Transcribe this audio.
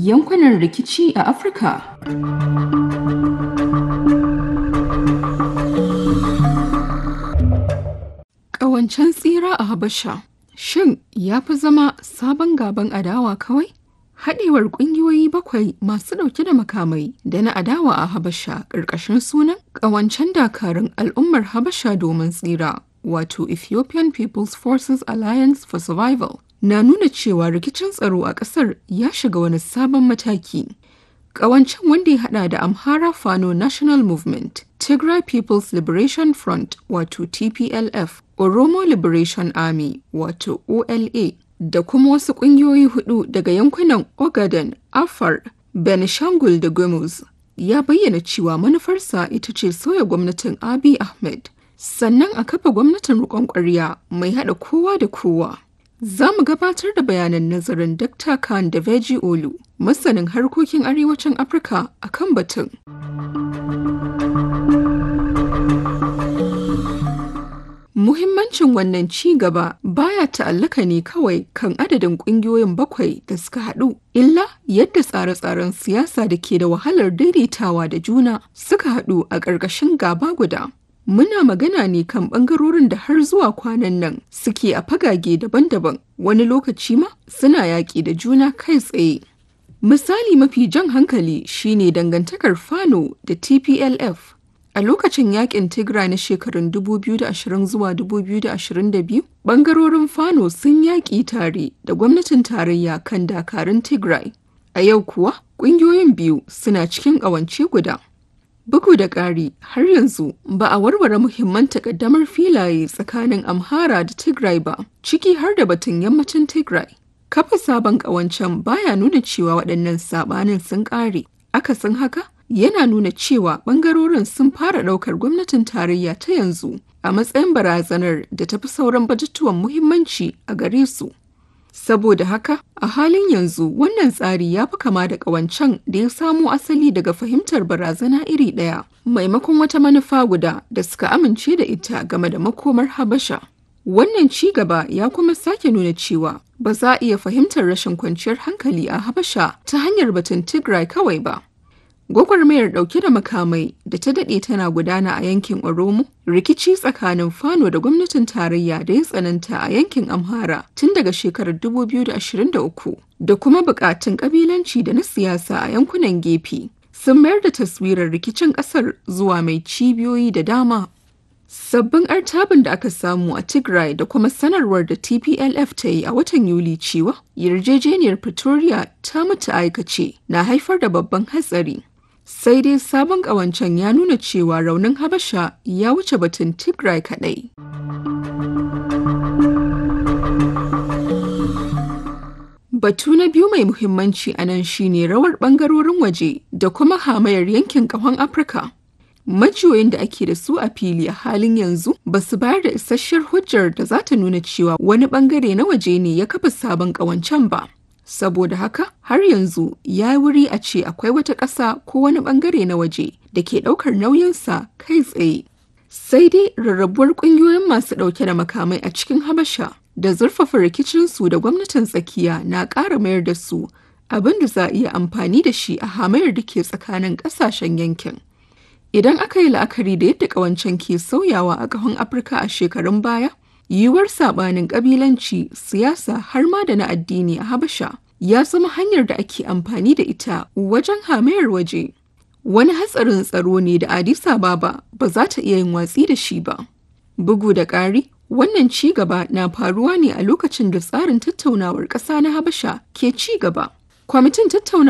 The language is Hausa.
yankunan rikici a Afirka. Ƙawancen tsira a Habasha shin ya fi zama sabon gaban adawa kawai? Haɗewar ƙungiyoyi bakwai masu ɗauke da makamai da na adawa a Habasha ƙarƙashin sunan ƙawancen dakarun al'ummar Habasha domin tsira wato Ethiopian People's Forces Alliance for Survival na nuna cewa rikicin tsaro a ƙasar ya shiga wani sabon mataki. Ƙawancen wanda ya haɗa da Amhara Fano National Movement, Tigray People's Liberation Front wato TPLF, Oromo Liberation Army wato OLA da kuma wasu ƙungiyoyi hudu daga yankunan Ogaden, Afar, Benishangul da Gumuz ya bayyana cewa manufarsa ita ce soya gwamnatin Abiy Ahmed sannan a kafa gwamnatin riƙon ƙwarya mai haɗa kowa da kowa. Za mu gabatar da bayanan nazarin Dr. Khan da Veji Olu, masanin harkokin arewacin Afirka a kan batun. Muhimmancin wannan ci gaba baya ta'allaka ne kawai kan adadin ƙungiyoyin bakwai da suka haɗu, illa yadda tsare-tsaren siyasa da ke da wahalar daidaitawa da juna suka haɗu a ƙarƙashin gaba guda. Muna magana ne kan ɓangarorin da har zuwa kwanan nan suke a fagage daban-daban wani lokaci ma suna yaƙi da juna kai tsaye. Misali mafi jan hankali shine dangantakar Fano da TPLF. A lokacin yakin Tigray na shekarun 2020 zuwa 2022, ɓangarorin Fano sun yaƙi tare da gwamnatin tarayya kan dakarun Tigray. A yau kuwa, ƙungiyoyin biyu suna cikin ƙawance guda. Bugu da ƙari, har yanzu ba a warware muhimman takaddamar filaye tsakanin Amhara da Tigray ba, ciki har da batun yammacin Tigray. Kafa sabon ƙawancen baya nuna cewa waɗannan saɓanin sun ƙare. Akasin haka, yana nuna cewa ɓangarorin sun fara ɗaukar gwamnatin tarayya ta yanzu a matsayin barazanar da tafi sauran batutuwan muhimmanci a gare su. Saboda haka, a halin yanzu wannan tsari ya fi kama da ƙawancen da ya samo asali daga fahimtar barazana iri ɗaya, maimakon wata manufa guda da suka amince da ita game da makomar Habasha. Wannan ci gaba ya kuma sake nuna cewa ba za a iya fahimtar rashin kwanciyar hankali a Habasha ta hanyar batun Tigray kawai ba. Gwagwarmayar ɗauke da makamai da ta daɗe tana gudana a yankin Oromo, rikici tsakanin Fano da gwamnatin tarayya da ya tsananta a yankin Amhara tun daga shekarar 2023 da kuma buƙatun ƙabilanci da na siyasa a yankunan gefe sun mayar da taswirar rikicin ƙasar zuwa mai cibiyoyi da dama. Sabbin artabin da aka samu a Tigray da kuma sanarwar da TPLF ta yi a watan Yuli cewa yarjejeniyar Pretoria ta mutu aikace na haifar da babban hatsari. Sai dai sabon ƙawancen ya nuna cewa raunin Habasha ya wuce batun Tigray kaɗai. Batu na biyu mai muhimmanci a nan shine rawar ɓangarorin waje da kuma hamayar yankin ƙahon Afirka. Majiyoyin da ake da su a fili a halin yanzu ba su bayar da isasshiyar hujjar da za ta nuna cewa wani ɓangare na waje ne ya kafa sabon ƙawancen ba. Saboda haka har yanzu ya yi wuri a ce akwai wata ƙasa ko wani ɓangare na waje da ke ɗaukar nauyinsa kai tsaye. Sai dai rarrabuwar ƙungiyoyin masu ɗauke da makamai a cikin Habasha da zurfafa rikicinsu da gwamnatin tsakiya na ƙara mayar da su abin da za a iya amfani da shi a hamayar da ke tsakanin ƙasashen yankin. Idan aka yi la'akari da yadda ƙawancen ke sauyawa a ƙahon Afirka a shekarun baya, yiwuwar saɓanin ƙabilanci, siyasa har ma da na addini a Habasha ya zama hanyar da ake amfani da ita wajen hamayar waje. Wani hatsarin tsaro ne da Addis Ababa ba za ta iya yin watsi da shi ba. Bugu da ƙari, wannan ci gaba na faruwa ne a lokacin da tsarin tattaunawar ƙasa na Habasha ke ci gaba. Kwamitin tattaunawar